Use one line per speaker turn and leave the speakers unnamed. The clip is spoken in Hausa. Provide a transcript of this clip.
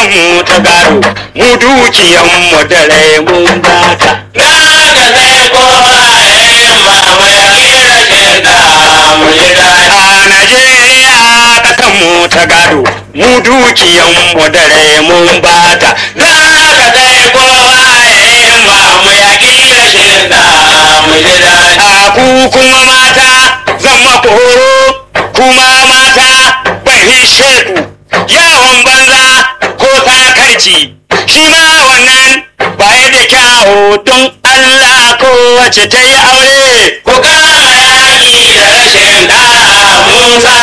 mu ta gado mu dukiyan mu da rai mun bata
Na ga sai kowa ya yi mamu ya kira shirka mu ji daɗi.
a Najeriya ƙasan mu ta gado mu dukiyan mu da rai mun bata
Na ga sai kowa ya yi mamu ya kira shirka mu ji daɗi.
a ku kuma mata zan maku horo kuma mata ban hishe ku yawon banza ko sakarci shi ma wannan baya da kyawo don Allah ko wace ta yi aure
Ku kama yaƙi da rashin ɗa'a mun sa